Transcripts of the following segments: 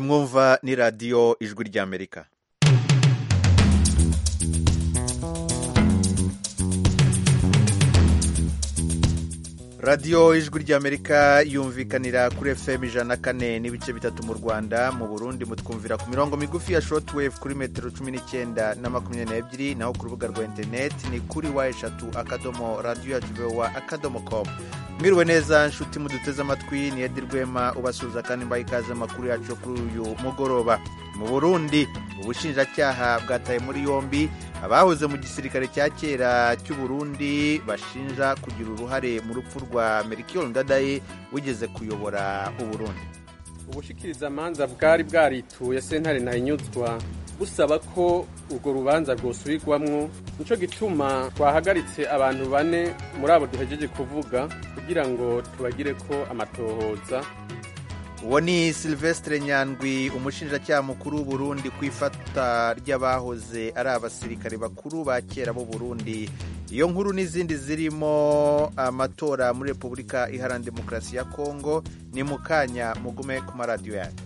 mwumva ni radiyo ijwi ry'amerika radiyo ijwi ry'amerika yumvikanira kuri fm ijana na kane n'ibice bitatu mu rwanda mu burundi mutwumvira ku mirongo migufi ya shortwave kuri metero cumi n'icyenda na makumyabiri n'ebyiri naho ku rubuga rwa interineti ni kuri wa eshatu akadomo radiyo yacu vowa akadomo komu mwiriwe neza nshuti muduteze amatwi ni edi rwema ubasuhuza kandi mbaye ikaze amakuru yacu kuri uyu mugoroba mu burundi ubushinjacyaha bwataye muri yombi abahoze mu gisirikare cya kera cy'u Burundi bashinja kugira uruhare mu rupfu rwa Melchior Ndadaye wigeze kuyobora uburundi ubushikirizamanza bwari bwarituye sentare ntahinyuzwa busaba ko urwo rubanza rwosubirwamwo nico gituma twahagaritse abantu bane muri abo duhejeje kuvuga kugira ngo tubagire ko amatohoza uwo ni silvestre nyandwi umushinjacyaha mukuru w'uburundi ku ifata ry'abahoze ari abasirikare bakuru ba kera b'u burundi iyo nkuru n'izindi zirimo amatora muri repubulika iharanira demokarasi ya kongo ni mu kanya mugume ku maradiyo yanyu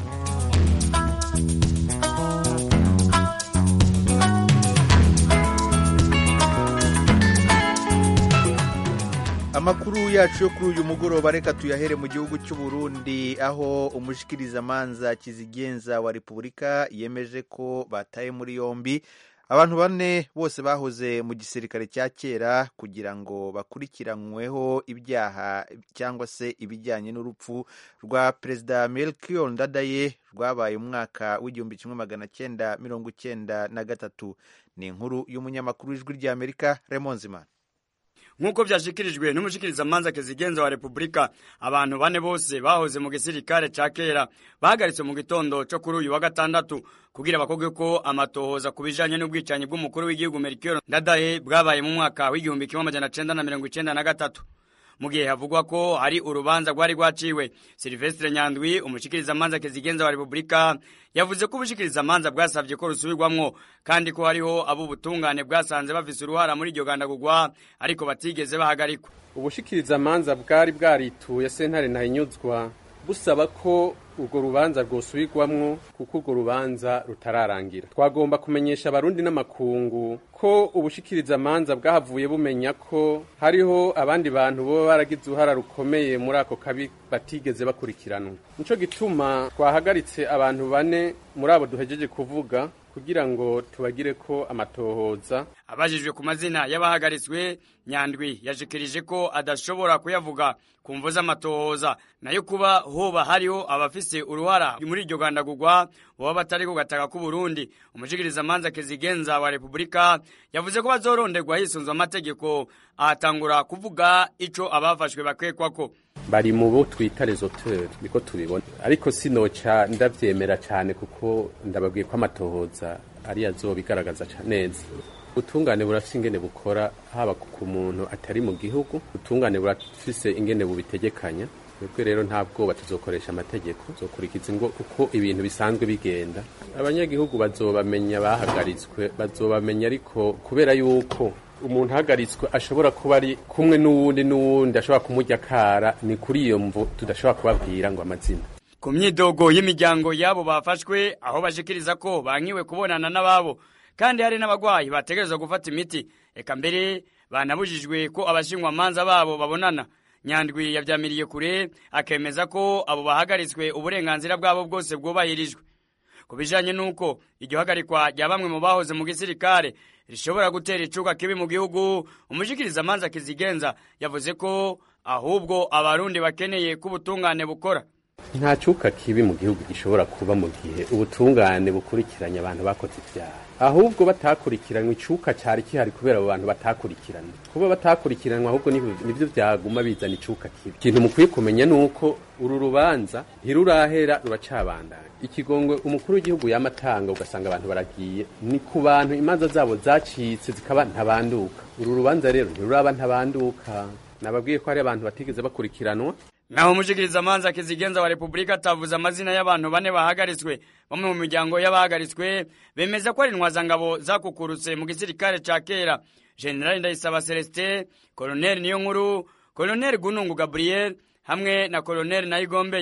amakuru yacu yo kuri uyu mugoroba reka tuyahere mu gihugu cy'u Burundi aho umushikirizamanza kizigenza wa repubulika yemeje ko bataye muri yombi abantu bane bose bahoze mu gisirikare cya kera kugira ngo bakurikiranyweho ibyaha cyangwa se ibijyanye n'urupfu rwa perezida Melchior Ndadaye rwabaye umwaka w'igihumbi kimwe magana cyenda mirongo icyenda na gatatu ni inkuru y'umunyamakuru w'ijwi ry'amerika Raymond Zimana nk'uko byashyikirijwe n'umushikirizamanza kezigenza wa repubulika abantu bane bose bahoze mu gisirikare cya kera bahagaritswe mu gitondo cyo kuri uyu wa gatandatu kugira bakobwe ko amatohoza ku bijanye n'ubwicanyi bw'umukuru w'igihugu Melchior Ndadaye bwabaye mu mwaka w'igihumbi kimwe amajana cenda na mirongo icenda na gatatu mu gihe havugwa ko hari urubanza rwari rwaciwe Silvestre Nyandwi umushikirizamanza kezigenza wa repubulika yavuze ko ubushikirizamanza bwasabye ko rusubirwamwo kandi ko hariho abo ubutungane bwasanze bafise uruhara muri iryo gandagurwa ariko batigeze bahagarikwa ubushikirizamanza bwari bwarituye sentare ntahinyuzwa busaba ko urwo rubanza rwosubirwamwo kuko urwo rubanza rutararangira twagomba kumenyesha abarundi n'amakungu ko ubushikirizamanza bwahavuye bumenya ko hariho abandi bantu boba baragize uruhara rukomeye muri ako kabi batigeze bakurikiranwa nico gituma twahagaritse abantu bane muri abo duhejeje kuvuga kugira ngo tubagire ko amatohoza abajijwe ku mazina y'abahagaritswe nyandwi yashikirije ko adashobora kuyavuga ku mvo z'amatohoza nayo kuba hoba hariho abafise uruhara muri iryo gandagurwa boba batari ku gataka k'u Burundi umushikirizamanza kezigenza wa repubulika yavuze ko bazoronderwa hisunzwe amategeko ahatangura kuvuga ico abafashwe bakekwako bari mu bo twita resoteur niko tubibona ariko sinoca ndavyemera cyane kuko ndababwiye ko amatohoza ari azobigaragaza neza ubutungane burafise ingene bukora haba ku muntu atari mu gihugu ubutungane burafise ingene bubitegekanya twebwe rero nta bwoba tuzokoresha amategeko tuzokurikiza ingo uko ibintu bisanzwe bigenda abanyagihugu bazobamenya bahagaritswe bazobamenya ariko kubera yuko umuntu ahagaritswe ashobora kuba ari kumwe n'uwundi n'uwundi ashobora kumurya akara ni kuri iyo mvu tudashobora kubabwira ngo amazina ku myidogo y'imiryango y'abo bafashwe aho bashikiriza ko bankiwe kubonana n'ababo kandi hari n'abagwayi bategerezwa gufata imiti eka mbere banabujijwe ko abashingwamanza babo babonana nyandwi yavyamiriye kure akemeza ko abo bahagaritswe uburenganzira bwabo bwose bwubahirijwe ku bijanye n'uko iryo hagarikwa rya bamwe mu bahoze mu gisirikare rishobora gutera icuka kibi mu gihugu umushikirizamanza kizigenza yavuze ko ahubwo abarundi bakeneye ko ubutungane bukora nta cuka kibi mu gihugu gishobora kuba mu gihe ubutungane bukurikiranye abantu bakoze ibyaha ahubwo batakurikiranywe icuka cyari kihari kubera abo bantu batakurikiranywe kuba batakurikiranwa ahubwo nivyo vyaguma bizana icuka kibi ikintu mukwiye kumenya nuko uru rubanza ntirurahera ruracabandanya ikigongwe umukuru w'igihugu yamatanga ugasanga abantu baragiye ni ku bantu imanza zabo zacitse zikaba ntabanduka uru rubanza rero ntiruraba ntabanduka nababwiye ko hari abantu batigeze bakurikiranwa naho umushikirizamanza kizigenza wa repubulika atavuze amazina y'abantu bane bahagaritswe bamwe mu miryango y'abahagaritswe bemeza ko ari intwazangabo zakukurutse mu gisirikare ca kera generali ndayisaba celestin koloneli niyo nkuru koloneli gunungu gabriel hamwe na koloneli nayigombeye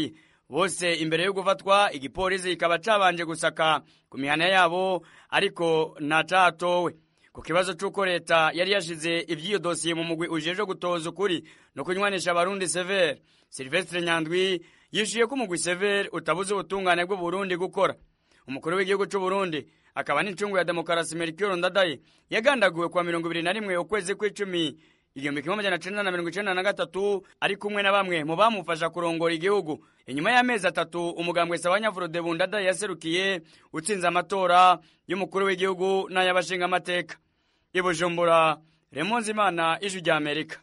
bose imbere yo gufatwa igipolisi kikaba cabanje gusaka ku mihana yabo ariko ntacatowe ku kibazo c'uko leta yari yashize ivy'iyo dosiye mu mugwi ujejwe gutoza ukuri no kunywanisha abarundi severe silvestre nyandwi yishuye ko umugwi severe utabuze ubutungane bw'uburundi gukora umukuru w'igihugu c'uburundi akaba n'incungu ya demokarasi merikiro ndadaye yagandaguwe kwa mirongo ibiri na rimwe ukwezi kw'icumi igihumbi kimwe amajana cenda na mirongo icenda na gatatu ari kumwe na bamwe mu bamufasha kurongora igihugu inyuma y'amezi atatu umugambwe sabanyavurode bundadaye yaserukiye utsinze amatora y'umukuru w'igihugu n'ay'abashingamateka i bujumbura remonzi imana ijwi rya amerika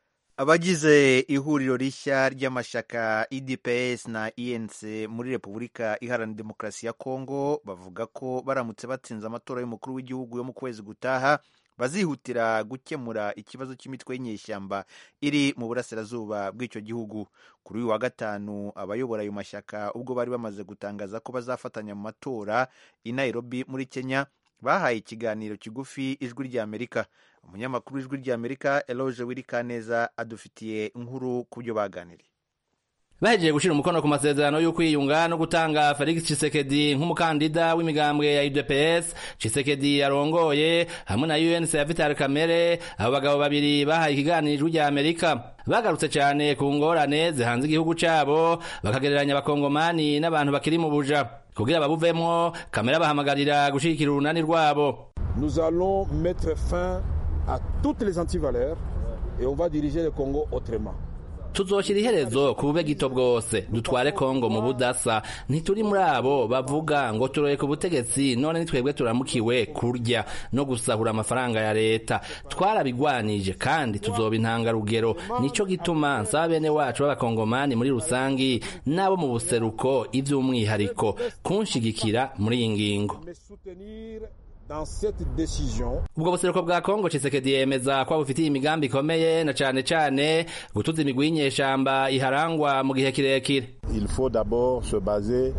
abagize ihuriro rishya ry'amashyaka idps na enc muri repubulika iharanira demokarasi ya kongo bavuga ko baramutse batsinze amatora y'umukuru w'igihugu yo mu kwezi gutaha bazihutira gukemura ikibazo cy'imitwe y'inyeshyamba iri mu burasirazuba bw'icyo gihugu kuri uyu wa gatanu abayobora ayo mashyaka ubwo bari bamaze gutangaza ko bazafatanya mu matora i nairobi muri kenya bahaye ikiganiro kigufi ijwi ry'amerika umunyamakuru w'ijwi ry'amerika eloge wirikaneza adufitiye inkuru ku byo baganiriye bahejeje gushira umukono ku masezerano y'ukwiyunga no gutanga Felix Tshisekedi nk'umukandida w'imigambwe ya UDPS Tshisekedi yarongoye hamwe na UNC ya Vital Kamere abo bagabo babiri bahaye ikiganiro ijwi rya Amerika bagarutse cyane ku ngorane zihanze igihugu cabo bakagereranya abakongomani n'abantu bakiri mu buja kugira babuvemwo Kamere bahamagarira gushigikira urunani rwabo Nous allons mettre fin à toutes les antivaleurs et on va diriger le Congo autrement. tuzoshyira iherezo ku bube gito bwose dutware kongo mu budasa ntituri muri abo bavuga ngo turoye ku butegetsi none nitwebwe turamukiwe kurya no gusahura amafaranga ya leta twarabigwanije kandi tuzoba intangarugero nico gituma nsaba bene wacu b'abakongomani muri rusangi n'abo mu buseruko ivy'umwihariko kunshigikira muri iyi ngingo dans cette décision. ubwo buseruko bwa kongo cisekedi yemeza ko bufitiye imigambi ikomeye na cane cane gutuza imigwi y'inyeshamba iharangwa mu gihe kirekire Il faut d'abord se baser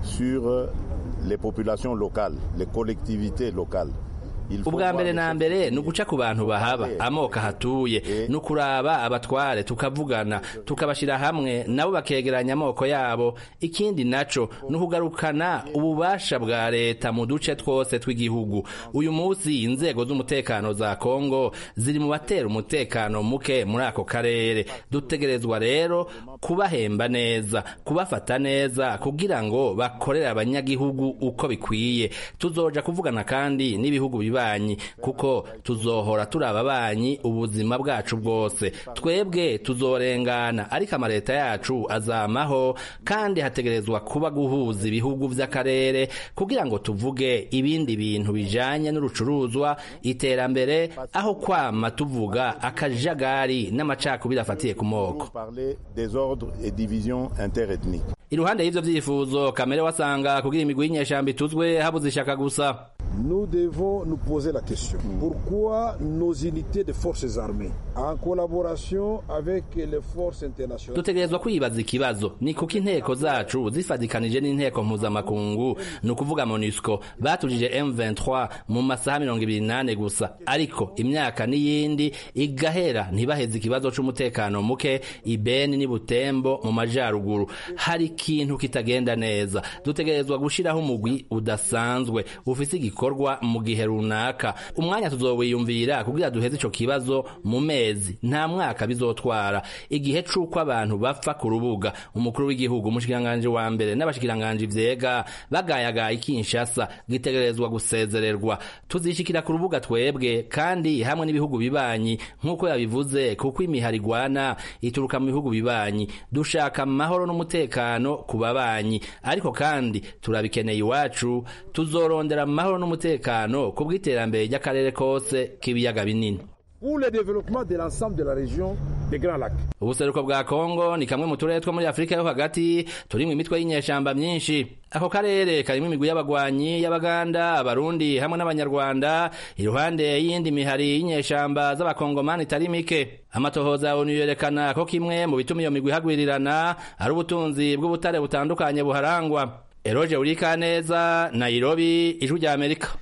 sur les populations locales, les collectivités locales. Il faut ubwa voir mbere les na mbere ni uguca ku bantu bahaba Eh. amoko ahatuye ni ukuraba abatware tukavugana tukabashira hamwe nabo bakegeranya amoko yabo ikindi naco ni ukugarukana ububasha bwa leta mu duce twose tw'igihugu uyu munsi inzego z'umutekano za kongo ziri mu batera umutekano muke muri ako karere dutegerezwa rero kubahemba neza kubafata neza kugira ngo bakorere abanyagihugu uko bikwiye tuzoja kuvugana kandi n'ibihugu bibanyi kuko tuzohora turi ababanyi ubuzima bwacu bwose twebwe tuzorengana ariko amaleta yacu azamaho kandi hategerezwa kuba guhuza ibihugu vy'akarere kugira ngo tuvuge ibindi bintu bijanye n'urucuruzwa iterambere aho kwama tuvuga akajagari n'amacakubiri afatiye ku moko Nous parler des ordres et divisions interethniques. iruhande y'ivyo vyifuzo kamere wasanga kugira imigwi y'inyeshamba ituzwe habuze ishaka gusa Nous devons nous poser la question. Pourquoi nos unités de forces armées, en collaboration avec les forces internationales, dutegerezwa kwibaza ikibazo ni kuko inteko zacu zifadikanije n'inteko mpuzamakungu ni ukuvuga monusco batujije m23 mu masaha mirongo ibiri nane gusa ariko imyaka n'iyindi igahera ntibaheze ikibazo c'umutekano muke ibeni n'i butembo mu majaruguru hari ikintu kitagenda neza dutegerezwa gushiraho umugwi udasanzwe ufise igikorwa mu gihe runaka umwanya tuzowiyumvira kugira duheze ico kibazo mu mezi nta mwaka bizotwara igihe c'uko abantu bapfa ku rubuga umukuru w'igihugu umushikiranganji wa mbere n'abashikiranganji vyega bagayagaye ikinshasa gitegerezwa gusezererwa tuzishikira ku rubuga twebwe kandi hamwe n'ibihugu bibanyi nk'uko yabivuze kuko imihari igwana ituruka mu bihugu bibanyi dushaka amahoro n'umutekano ku babanyi ariko kandi turabikeneye iwacu tuzorondera amahoro n'umutekano ku bw'iterambere ry'akarere kose k'ibiyaga binini pour le développement de l'ensemble de la région des Grands Lacs. ubuseruko bwa kongo ni kamwe mu turere two muri afurika yo hagati turimwo imitwe y'inyeshamba myinshi ako karere karimwo imigwi y'abagwanyi y'abaganda abarundi hamwe n'abanyarwanda iruhande y'iyindi mihari y'inyeshamba z'abakongomani itari mike amatohoza ya onu yerekana ko kimwe mu bituma iyo migwi ihagwirirana ari ubutunzi bw'ubutare butandukanye buharangwa eroje urikaneza nairobi ijwi rya amerika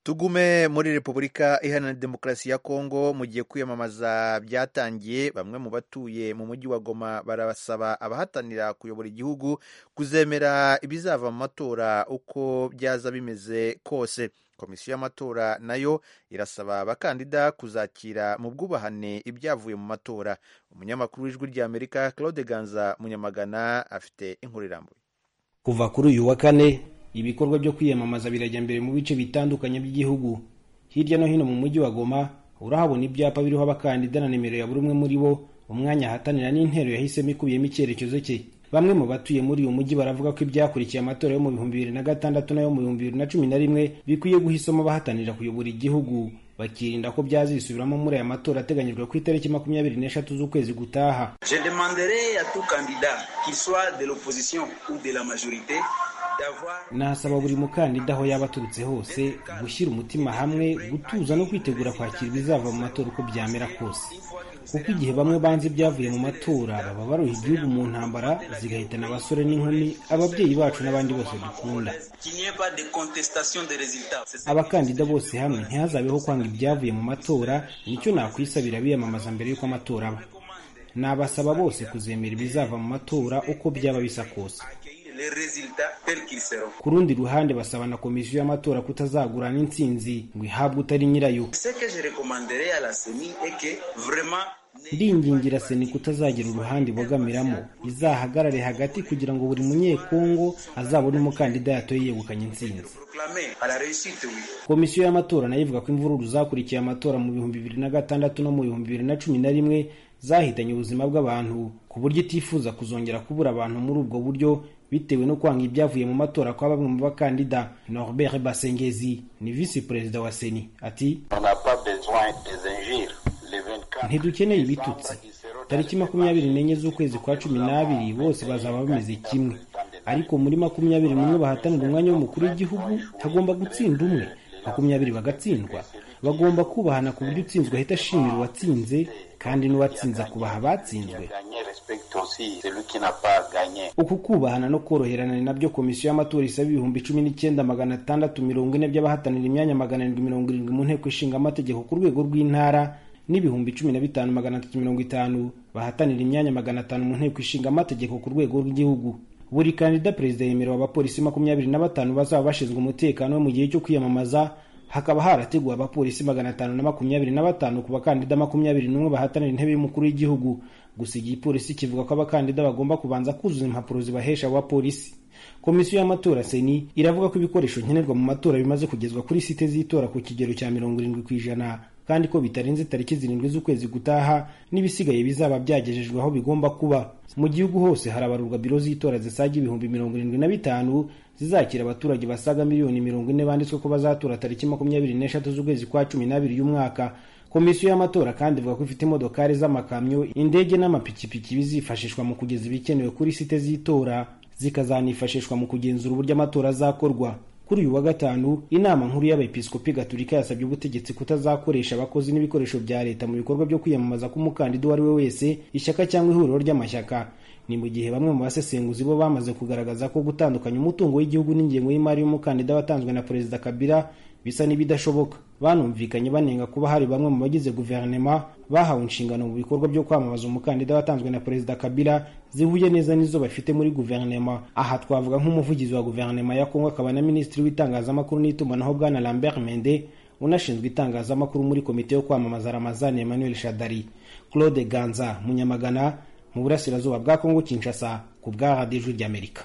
tugume muri repubulika iharanira demokarasi ya kongo mu gihe kwiyamamaza byatangiye bamwe mu batuye mu mujyi wa goma barasaba abahatanira kuyobora igihugu kuzemera ibizava mu matora uko byaza bimeze kose komisiyo y'amatora nayo irasaba abakandida kuzakira mu bwubahane ibyavuye mu matora umunyamakuru w'ijwi ry'amerika claude ganza munyamagana afite inkuru irambuye kuva kuri uyu wa kane ibikorwa byo kwiyamamaza birajya mbere mu bice bitandukanye by'igihugu hirya no hino mu mujyi wa goma urahabona ibyapa biriho abakandida na nimero ya buri umwe muri bo umwanya ahatanira n'intero yahisemo ikubiyemo icyerekezo cye bamwe mu batuye muri uyu mujyi baravuga ko ibyakurikiye amatora yo mu bihumbi bibiri na gatandatu n'ayo mu bihumbi bibiri na cumi na rimwe bikwiye guhisamo abahatanira kuyobora igihugu bakirinda ko byazisubiramo muri aya matora ateganyijwe ku itariki makumyabiri n'eshatu z'ukwezi gutaha Je demanderai à tout candidat, qu'il soit de l'opposition ou de la majorité, d'avoir nasaba buri mukandida aho yaba aturutse hose gushyira umutima hamwe gutuza no kwitegura kwakira ibizava mu matora uko byamera kose kuko igihe bamwe banze ibyavuye mu matora baba baruha igihugu mu ntambara zigahitana abasore n'inkumi ababyeyi bacu n'abandi bose dukunda qu'il n'y ait pas de contestation des résultats. C'est ça. abakandida bose hamwe ntihazabeho kwanga ibyavuye mu matora nicyo nakwisabira biyamamaza mbere y'uko amatora aba nabasaba bose kuzemera ibizava mu matora uko byaba bisa kose Accueillir les résultats tels qu'ils seront. ku rundi ruhande basaba na komisiyo y'amatora kutazagurana intsinzi ngo ihabwe utari nyirayo Ce que je recommanderais à la CENI est que vraiment ndingingira seni kutazagira uruhande ibogamiramo izahagarare hagati kugira ngo buri munyekongo azabone umukandida yatoye yegukanye intsinzi proclamer à la réussite, oui. komisiyo y'amatora nayo ivuga ko imvururu zakurikiye amatora mu bihumbi bibiri na gatandatu no mu bihumbi bibiri na cumi na rimwe zahitanye ubuzima bw'abantu ku buryo itifuza kuzongera kubura abantu muri ubwo buryo bitewe no kwanga ibyavuye mu matora kwa bamwe mu bakandida norbert basengezi ni visi perezida wa seni ati On n'a pas besoin des injures. Les 24 ntidukeneye ibitutsi tariki makumyabiri n'enye z'ukwezi kwa cumi n'abiri bose bazaba bameze kimwe ariko muri makumyabiri n'umwe bahatanira umwanya w'umukuru w'igihugu hagomba gutsinda umwe makumyabiri bagatsindwa bagomba kubahana ku buryo utsinzwe ahita ashimira uwatsinze kandi n'uwatsinze akubaha abatsinzwe gagné respecte aussi celui qui n'a pas gagné. uku kubahana no koroherana ni nabyo komisiyo y'amatora isaba ibihumbi cumi n'icyenda magana atandatu mirongo ine by'abahatanira imyanya magana arindwi mirongo irindwi mu nteko ishinga amategeko ku rwego rw'intara n'ibihumbi cumi na bitanu magana atatu mirongo itanu bahatanira imyanya magana atanu mu nteko ishinga amategeko ku rwego rw'igihugu buri kandida perezida yemerewe abapolisi makumyabiri na batanu bazaba bashinzwe umutekano we mu gihe cyo kwiyamamaza hakaba harateguwe abapolisi magana atanu na makumyabiri na batanu ku bakandida makumyabiri n'umwe bahatanira intebe y'umukuru w'igihugu gusa igipolisi kivuga ko abakandida bagomba kubanza kuzuza impapuro zibahesha abo bapolisi komisiyo y'amatora seni iravuga ko ibikoresho nkenerwa mu matora bimaze kugezwa kuri site z'itora ku kigero cya mirongo irindwi ku ijana kandi ko bitarenze tariki zirindwi z'ukwezi gutaha n'ibisigaye bizaba byagejejwe aho bigomba kuba mu gihugu hose harabarurwa biro z'itora zisaga ibihumbi mirongo irindwi na bitanu zizakira abaturage basaga miliyoni mirongo ine banditswe ko bazatora tariki makumyabiri n'eshatu z'ukwezi kwa cumi n'abiri y'umwaka komisiyo y'amatora kandi ivuga ko ifite imodokari z'amakamyo indege n'amapikipiki bizifashishwa mu kugeza ibikenewe kuri site z'itora zikazanifashishwa mu kugenzura uburyo amatora azakorwa kuri uyu wa gatanu inama nkuru y'abepiskopi gatolika yasabye ubutegetsi kutazakoresha abakozi n'ibikoresho bya leta mu bikorwa byo kwiyamamaza k'umukandida uwo ari we wese ishyaka cyangwa ihuriro ry'amashyaka ni mu gihe bamwe mu basesenguzi bo bamaze kugaragaza ko gutandukanya umutungo w'igihugu n'ingengo y'imari y'umukandida watanzwe na perezida kabila bisa n'ibidashoboka banumvikanye banenga kuba hari bamwe mu bagize guverinema bahawe inshingano mu bikorwa byo kwamamaza umukandida watanzwe na perezida kabila zihuye neza n'izo bafite muri guverinema aha twavuga nk'umuvugizi wa guverinema ya kongo akaba na minisitiri w'itangazamakuru n'itumanaho bwana lambert mende unashinzwe itangazamakuru muri komite yo kwamamaza ramazani emmanuel shadari claude ganza munyamagana mu burasirazuba bwa kongo kinshasa ku bwa radiyo ijwi ry'amerika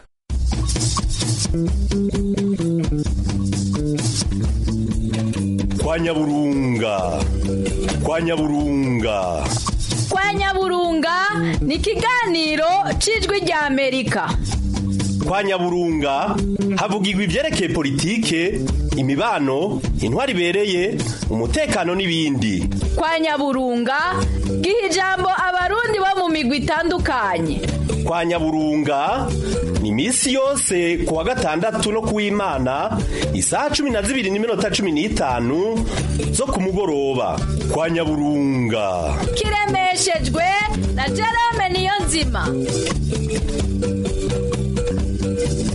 kwa nyaburunga kwa nyaburunga kwa nyaburunga ni ikiganiro cy'ijwi ry'amerika kwa nyaburunga havugirwa ibyerekeye politike imibano intwari ibereye umutekano n'ibindi kwa nyaburunga giha ijambo abarundi bo mu migwi itandukanye kwa nyaburunga ni iminsi yose ku wa gatandatu no ku w'imana isaha cumi na zibiri n'iminota cumi n'itanu zo ku mugoroba kwa nyaburunga kiremeshejwe na jerome niyo nzima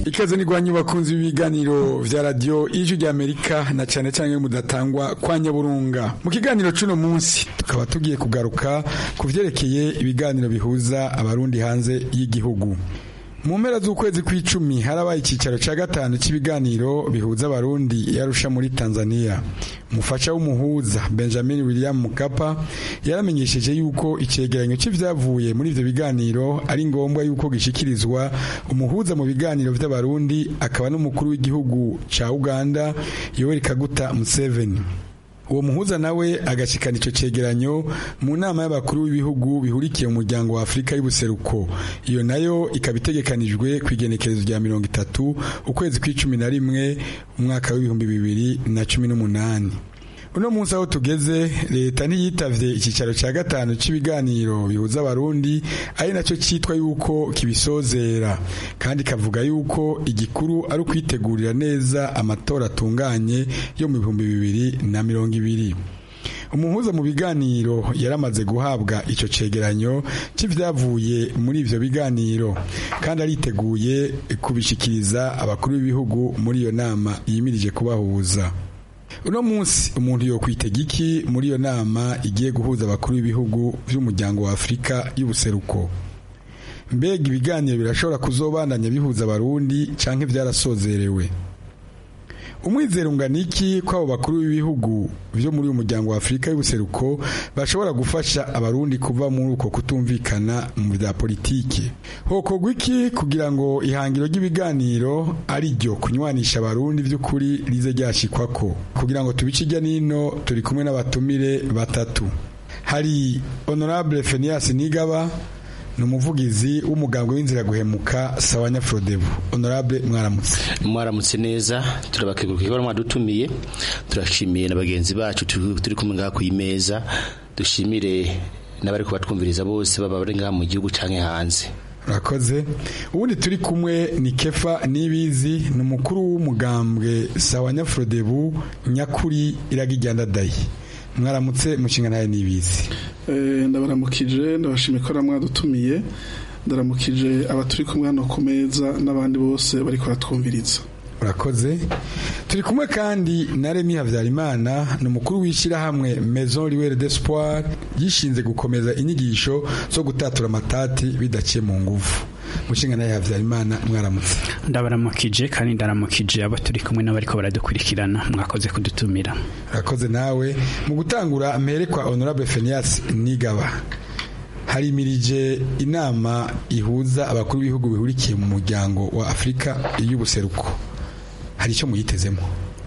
ikaze ni rwanyu bakunzi b'ibiganiro vya radio ijwi rya Amerika na cane cane mudatangwa kwa Nyaburunga mu kiganiro cuno munsi tukaba tugiye kugaruka ku vyerekeye ibiganiro bihuza abarundi hanze y'igihugu mu mpera z'ukwezi kw'icumi harabaye icyicaro cya gatanu cy'ibiganiro bihuza abarundi yarusha muri tanzania umufasha w'umuhuza benjamin william mukapa yaramenyesheje yuko icyegeranyo cy'ibyavuye muri ibyo biganiro ari ngombwa yuko gishyikirizwa umuhuza mu biganiro by'abarundi akaba n'umukuru w'igihugu cya uganda yoweri kaguta museveni uwo muhuza nawe agashikana icyo cegeranyo mu nama y'abakuru b'ibihugu bihurikiye mu muryango wa Afurika y'ubuseruko iyo nayo ikaba itegekanijwe ku igenekerezo rya mirongo itatu ukwezi kw'icumi na rimwe umwaka w'ibihumbi bibiri na cumi n'umunani uno munsi aho tugeze leta ntiyitavye icyicaro cya gatanu cy'ibiganiro bihuza abarundi ari nacyo cyitwa yuko kibisozera kandi kavuga yuko igikuru ari ukwitegurira neza amatora atunganye yo mu bihumbi bibiri na mirongo ibiri umuhuza mu biganiro yaramaze guhabwa icyo cegeranyo cy'ibyavuye muri ivyo biganiro kandi ariteguye kubishikiriza abakuru b'ibihugu muri iyo nama yimirije kubahuza uno munsi umuntu yokwitega iki muri iyo nama igiye guhuza abakuru b'ibihugu by'umuryango wa afurika y'ubuseruko mbega ibiganiro birashobora kuzobandanya bihuza abarundi canke byarasozerewe umwizero ungana iki ko abo bakuru b'ibihugu byo muri uyu muryango wa afurika y'ubuseruko bashobora gufasha abarundi kuva muri uko kutumvikana mu bya politiki hokorwa iki kugira ngo ihangiro ry'ibiganiro ari ryo kunywanisha abarundi by'ukuri rize ryashikwako kugira ngo tubice ijya n'ino turi kumwe n'abatumire batatu hari honorable fenias nigaba ni umuvugizi w'umugambwe w'inzira guhemuka sawanya frodebu honorable mwaramutse mwaramutse neza turabakeguruka ibara mwadutumiye turashimiye na bagenzi bacu turi kumwe ngaha ku imeza dushimire n'abari kubatwumviriza bose baba bari ngaha mu gihugu canke hanze urakoze ubundi turi kumwe ni kefa nibizi ni umukuru w'umugambwe sawanya frodebu nyakuri iragijyandadayi mwaramutse mushinga nawe nibizi ndabaramukije ndabashimiye ko mwadutumiye ndaramukije abaturi kumwe hano ku meza n'abandi bose bari kuratwumviriza urakoze turi kumwe kandi na remi habyarimana ni umukuru w'ishyirahamwe maison riwere d'espoir yishinze gukomeza inyigisho zo gutatura amatati bidaciye mu nguvu mushinga nawe habyarimana mwaramutse ndabaramukije kandi ndaramukije abo turi kumwe n'abariko baradukurikirana mwakoze kudutumira urakoze nawe mu gutangura mperekwa honorable fenias nigaba harimirije inama ihuza abakuru b'ibihugu bihurikiye mu muryango wa afurika y'ubuseruko hari icyo muyitezemo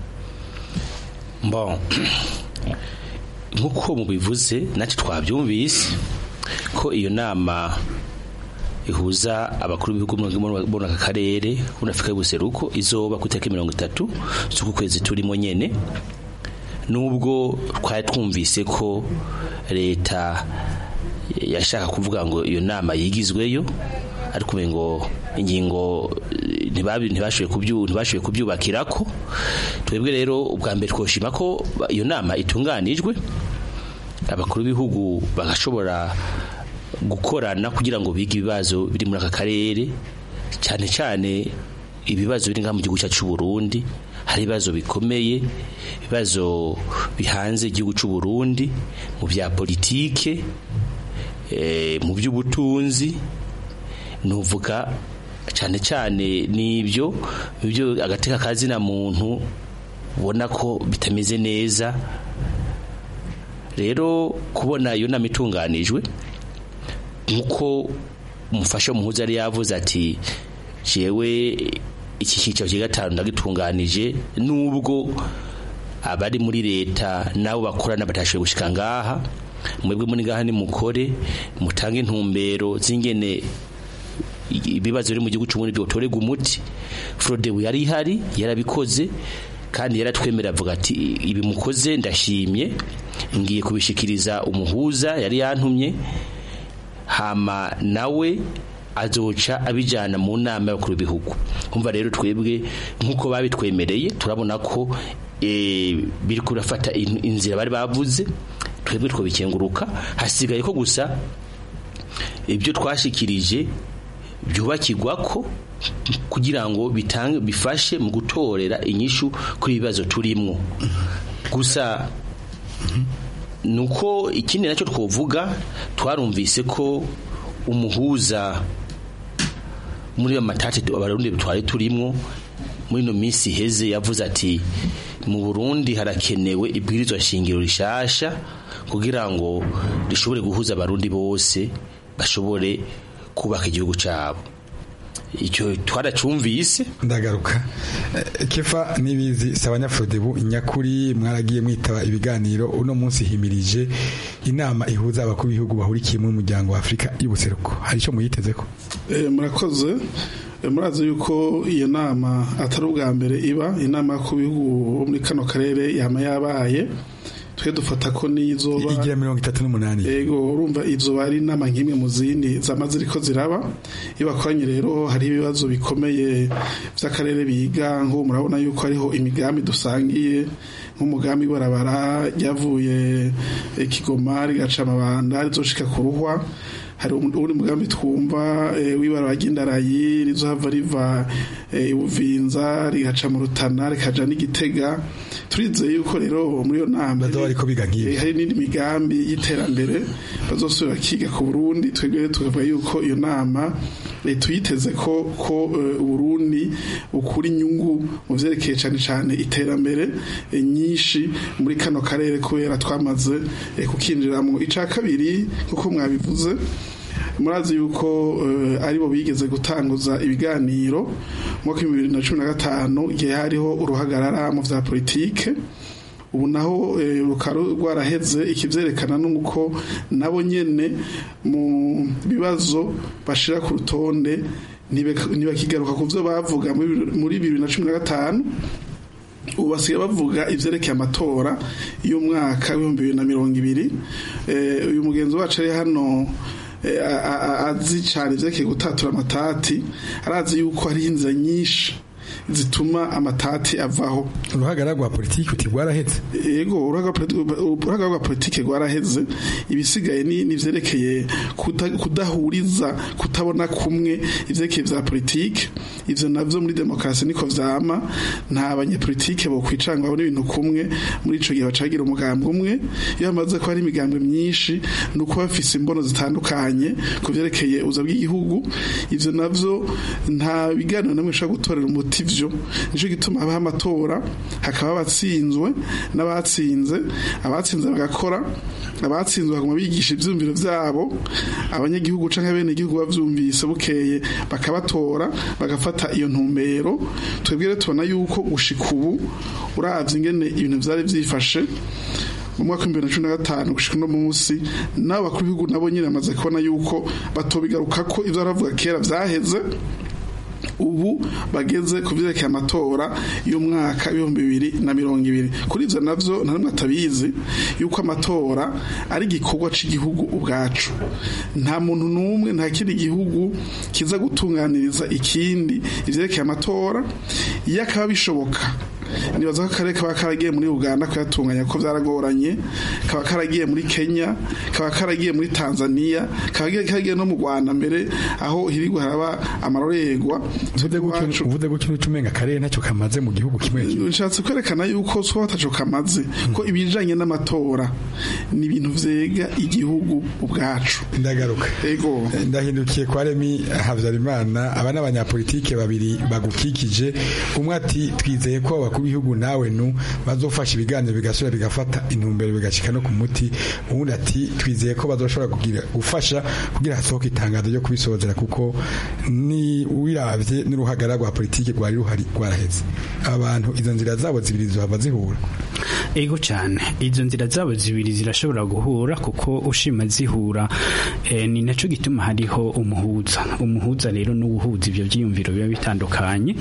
bon nk'uko mubivuze natwe twabyumvise ko iyo nama ihuza abakuru b'ibihugu muri aka karere muri afurika y'ubuseruko izoba ku itariki mirongo itatu z'uku kwezi turimo nyene nubwo twari twumvise ko leta yashaka kuvuga ngo iyo nama yigizweyo ariko ngo ingingo ntibashoboye kubyubakira ko twebwe rero ubwa mbere twoshima ko iyo nama itunganijwe abakuru b'ibihugu bagashobora gukorana kugira ngo bige ibibazo biri muri aka karere cyane cyane ibibazo biri ngaha mu gihugu cyacu cy'u Burundi hari ibibazo bikomeye ibibazo bihanze igihugu cy'u Burundi mu bya politike mu by'ubutunzi nuvuga cyane cyane n'ibyo ibyo agateka kazina muntu ubona ko bitameze neza rero kubona iyo nama itunganijwe nk'uko umufasha w'umuhuza yari yavuze ati jewe iki cyiciro cya gatanu ndagitunganije nubwo abari muri leta nabo bakorana batashoboye gushika ngaha mwebwe muri ngaha ni mukore mutange intumbero z'ingene ibibazo biri mu gihugu cy'uburundi byotorega umuti frodebu yari ihari yarabikoze kandi yaratwemera avuga ati ibi mukoze ndashimye ngiye kubishikiriza umuhuza yari yantumye hama nawe azoca abijyana mu nama y'abakuru b'ibihugu kumva rero twebwe nk'uko babitwemereye turabona ko biri kurafata inzira bari bavuze twebwe twabikenguruka hasigaye ko gusa ibyo twashikirije byubakirwa ko kugira ngo bitange bifashe mu gutorera inyishu kuri ibibazo turimwo gusa nuko ikindi nacyo twovuga twarumvise ko umuhuza muri ayo matati abarundi twari turimwo muri ino minsi iheze yavuze ati mu burundi harakenewe ibwirizwa shingiro rishasha kugira ngo rishobore guhuza abarundi bose bashobore kubaka igihugu cyabo icyo twaracumvise ndagaruka Eh, kefa nibizi sabanyafurodebu nyakuri mwaragiye mwitaba ibiganiro uno munsi himirije inama ihuza abakuru b'ibihugu bahurikiye mu muryango wa Afrika y'ubuseruko hari icyo muyiteze ko Eh, murakoze Eh, murazi yuko iyo nama atari ubwa mbere iba inama ku bihugu bo muri kano karere yama yabaye twe dufata ko n'izoba igira mirongo itatu n'umunani yego urumva izoba ari inama nk'imwe mu zindi zama ziriko ziraba iyo bakoranye rero hari ibibazo bikomeye by'akarere biga nk'ubu murabona yuko hariho imigambi dusangiye nk'umugambi w'ibarabara ryavuye eh, kigoma rigaca amabanda rizoshika ku ruhwa hari undi mugambi twumva eh, w'ibarabara ry'indarayi rizohava riva eh, ibuvinza rigaca mu rutana rikaja n'igitega turizeye yuko rero muri iyo nama ariko biga nk'ibi Eh, hari n'indi migambi y'iterambere bazosubira bakiga ku Burundi twebwe rero tukavuga yuko iyo nama eh, tuyiteze ko ko eh, Uburundi bukura inyungu mu vyerekeye cane cane iterambere eh, nyinshi muri kano karere kubera twamaze eh, kukinjiramo ica kabiri kuko mwabivuze murazi yuko uh, aribo bigeze gutanguza ibiganiro mu mwaka w'ibihumbi bibiri na cumi na gatanu igihe hariho uruhagarara mu vya politike ubu naho eh, rukaba rwaraheze ikivyerekana nuko nabo nyene mu bibazo bashira ku rutonde ntibek- ntibakigaruka ku vyo bavuga muri- muri bibiri na cumi na gatanu ubu basigaye bavuga ivyerekeye amatora y'umwaka w'ibihumbi bibiri na mirongo ibiri Eh, uyu mugenzi wacu ari hano eh, a- a- a- azi cyane ivyerekeye gutatura amatati arazi yuko hariho inzira nyinshi zituma amatati avaho uruhagarara rwa politiki uti rwarahetse yego uruhaga rwa politike rwaraheze ibisigaye ni ni ivyerekeye kuda- kudahuriza kutabona kumwe ivyerekeye vya politike ivyo navyo muri demokarasi niko vyama nta banyepolitike bo kwicanga babona ibintu kumwe muri ico gihe bacagira umugambi umwe iyo hamaze ko hari imigambi myinshi ni uko bafise imbono zitandukanye ku vyerekeye uza bw'igihugu ivyo navyo nta biganiro namwe bishobora gutorera umuti vyo nico gituma habaho amatora hakaba abatsinzwe n'abatsinze abatsinze bagakora abatsinzwe baguma bigisha ivyumviro vyabo abanyagihugu canke bene igihugu bavyumvise bukeye bakabatora bagafata iyo ntumbero twebwe rero tubona yuko gushika ubu uravye ingene ibintu vyari vyifashe mu mwaka w'ibihumbi bibiri na cumi na gatanu gushika uno munsi n'abo bakuru b'ibihugu nabo nyine bamaze kubona yuko batobigaruka ko ivyo baravuga kera vyaheze ubu bageze ku vyerekeye amatora y'umwaka w'ibihumbi bibiri na mirongo ibiri kuri ivyo navyo nta n'umwe atabizi yuko amatora ari igikorwa c'igihugu ubwacu nta muntu n'umwe nta kindi gihugu kiza gutunganiriza ikindi ivyerekeye amatora iyo akaba bishoboka nibaza ko akarere kaba karagiye muri uganda kuyatunganya ko byaragoranye kaba karagiye muri kenya kaba karagiye muri tanzania kaba karagiye no mu rwanda mbere aho hirigwa haraba amarorerwa uvuze gutyo n'uca umenga akarere ntacyo kamaze mu gihugu kimwe nshatse kwerekana yuko so bataco kamaze ko ibijanye n'amatora ni ibintu vyega igihugu ubwacu ndagaruka ego ndahindukiye kwa remi habyarimana aba n'abanyapolitike babiri bagukikije umwe ati twizeye ko abakuru b'ibihugu nawe nu bazofasha ibiganiro bigasubira bigafata intumbero bigashika no ku muti uwundi ati twizeye ko bazoshobora kugira gufasha kugira hasohoke itangazo ryo kubisozera kuko ni wiravye n'uruhagara rwa politike rwari ruhari rwaraheze abantu izo nzira zabo zibiri zohava zihura ego cyane izo nzira zabo zibiri zirashobora guhura kuko ushima zihura eh, ni naco gituma hariho umuhuza umuhuza rero n'ubuhuza ivyo vyiyumviro biba bitandukanye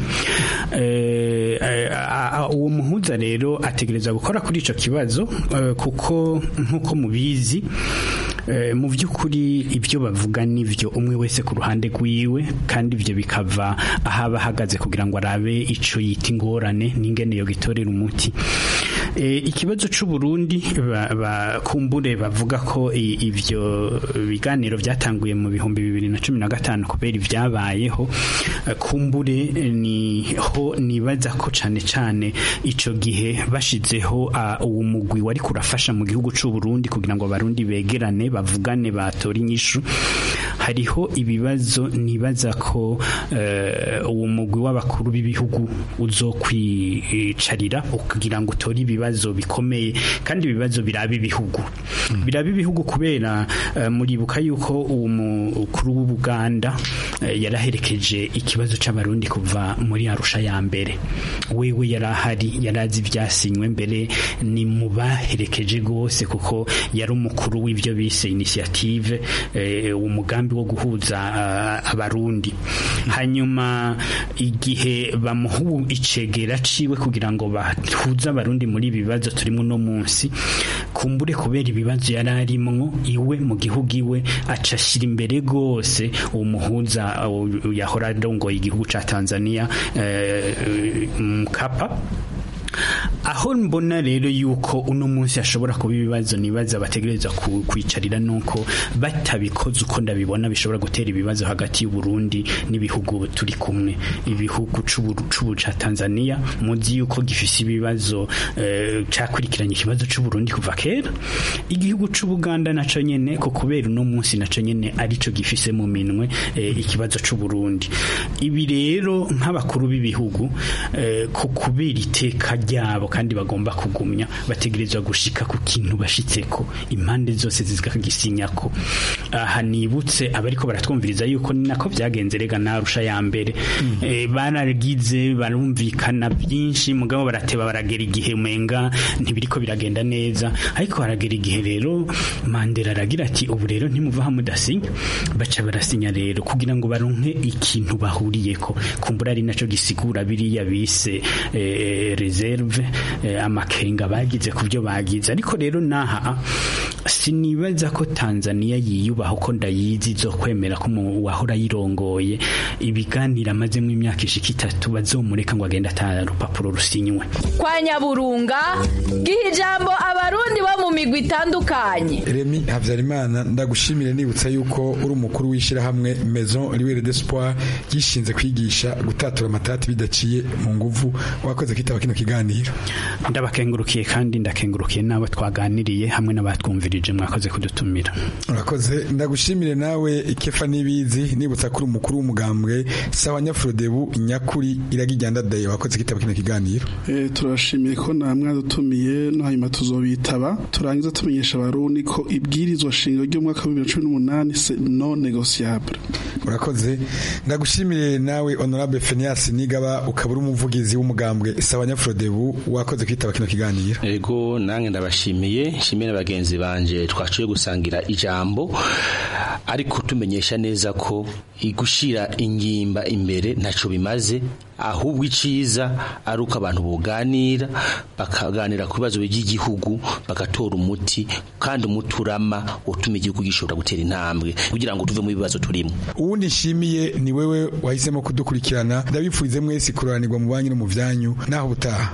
eh, eh, uwo muhuza rero ategereza gukora kuri ico kibazo eh, kuko nkuko mubizi eh, mu by'ukuri ibyo bavuga nivyo umwe wese ku ruhande rwiwe kandi ivyo bikava ahaba ahagaze kugira ngo arabe ico yita ingorane n'ingene yo gitorera umuti e, ikibazo c'u Burundi bakumbure ba, bavuga ko ivyo biganiro vyatanguye mu bihumbi bibiri na cumi na gatanu kubera ivyabayeho kumbure niho nibaza ko cane cane ico gihe bashizeho uwo mugwi wari kurafasha mu gihugu c'u Burundi kugira ngo abarundi begerane bavugane batora inyishu hariho ibibazo nibaza ko uwo mugwi w'abakuru b'ibihugu uzokwicarira kugira ngo utore ibibazo bikomeye kandi ibibazo biraba ibihugu biraba ibihugu kubera muribuka yuko uwo mukuru w'ubuganda yaraherekeje ikibazo c'abarundi kuva muri arusha ya mbere wewe yarahari yarazi ivyasinywe mbere ni mu baherekeje gose kuko yari umukuru w'ivyo bise initiative umugambi wo guhuza abarundi hanyuma igihe bamuha icegera ciwe kugira ngo bahuze abarundi muri ibi bibazo turimo no munsi kumbure kubera ibibazo yari arimwo iwe mu gihugu iwe aca ashira imbere gose uwo muhuza yahora arongoye igihugu ca Tanzania Mkapa aho mbona rero yuko uno munsi ashobora kuba ibibazo nibaza bategereza kwicarira nuko batabikoze uko ndabibona bishobora gutera ibibazo hagati y'u Burundi n'ibihugu turi kumwe ibihugu c'ubu ca Tanzania muzi yuko gifise ibibazo uh, cakurikiranye ikibazo c'u Burundi kuva kera igihugu c'u Buganda naco nyene ko kubera uno munsi naco nyene arico gifise mu minwe uh, ikibazo c'u Burundi ibi rero nk'abakuru b'ibihugu uh, ko kubera iteka ryabo kandi bagomba kugumya bategerezwa gushika ku kintu bashitseko impande zose zikagisinyako aha nibutse abariko baratwumviriza yuko ni nako vyagenze rega narusha ya mbere mm. e, baragize barumvikana byinshi mugabo barateba baragera igihe umenga ntibiriko biragenda neza ariko haragera igihe rero Mandela aragira ati ubu rero ntimuva ha mudasinya baca barasinya rero kugira ngo baronke ikintu bahuriyeko kumbura ari naco gisigura biriya bise e, reserve amakenga bagize ku byo bagize ariko rero naha sinibaza ko Tanzania yiyubaha uko ndayizi zo kwemera ko wahora yirongoye ibiganiro amazemo imyaka ishika itatu bazomureka ngo agende ata rupapuro rusinywe kwa nyaburunga giha ijambo abarundi bo mu migwi itandukanye Remy Havyarimana ndagushimire nibutsa yuko uri umukuru w'ishirahamwe Maison Libre d'Espoir gishinze kwigisha gutatura amatati bidaciye mu nguvu wakoze kitaba kino kiganiro ndabakengurukiye kandi ndakengurukiye nabo twaganiriye hamwe n'abatwumvirije mwakoze kudutumira urakoze ndagushimire nawe ikefa nibizi nibutsa kuri umukuru w'umugambwe sawa nyafrodebu nyakuri iragijyanda daye wakoze kitaba kino kiganiro eh turashimiye ko namwe dutumiye no hanyuma tuzobitaba turangiza tumenyesha abarundi ko ibwirizwa shingiro ryo mwaka wa 2018 c'est non négociable urakoze ndagushimire nawe honorable Phineas Nigaba ukabura umuvugizi w'umugambwe sawa nyafrodebu wakoze kwitaba kino kiganiro ego nange ndabashimiye nshimire bagenzi banje twaciye gusangira ijambo ariko tumenyesha neza ko igushira ingimba imbere ntaco bimaze ahubwo iciza ari uko abantu buganira bakaganira ku bibazo by'igihugu bagatora umuti kandi umuti urama utuma igihugu gishobora gutera intambwe kugira ngo tuve mu bibazo turimo uwundi nshimiye ni wewe wahisemo kudukurikirana ndabipfurize mwese kuranirwa mu banyu no mu vyanyu naho butaha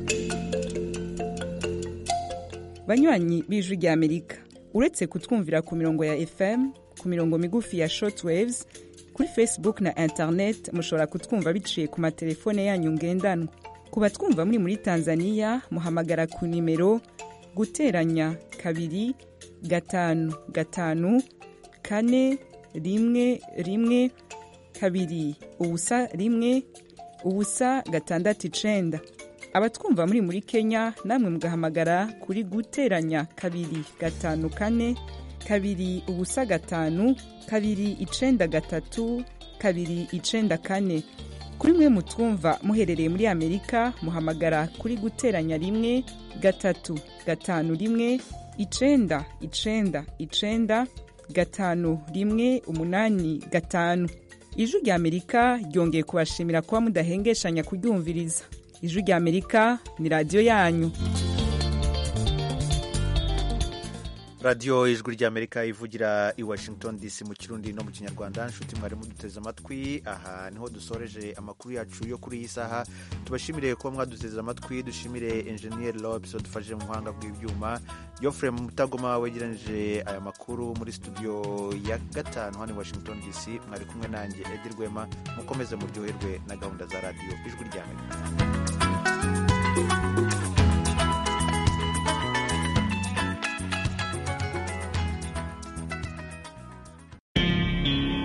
banywanyi b'ijwi rya amerika uretse kutwumvira ku mirongo ya fm ku mirongo migufi ya shortwaves kuri facebook na internet mushobora kutwumva biciye ku matelefone yanyu ngendanwa ku batwumva muri muri tanzania muhamagara ku nimero guteranya kabiri gatanu gatanu kane rimwe rimwe kabiri ubusa rimwe ubusa gatandatu icenda abatwumva muri muri kenya namwe mugahamagara kuri guteranya kabiri gatanu kane kabiri ubusa gatanu kabiri icenda gatatu kabiri icenda kane kuri mwe mutwumva muherereye muri amerika muhamagara kuri guteranya rimwe gatatu gatanu rimwe icenda icenda icenda gatanu rimwe umunani gatanu ijwi rya amerika ryongeye kubashimira kuba mudahengeshanya kuryumviriza ijwi rya amerika ni radiyo yanyu radiyo ijwi ry'amerika ivugira i washington dc mu kirundi no mu kinyarwanda nshuti mwari muduteze amatwi aha niho dusoreje amakuru yacu yo kuri iyi saha tubashimire kuba mwaduteze amatwi dushimire enjeniyeri lobs wadufashije mu buhanga bw'ibyuma yofure mu mutagoma wegeranije aya makuru muri studio ya gatanu hano i washington dc mwari kumwe nanjye edi rwema mukomeze muryoherwe na gahunda za radiyo ijwi ry'amerika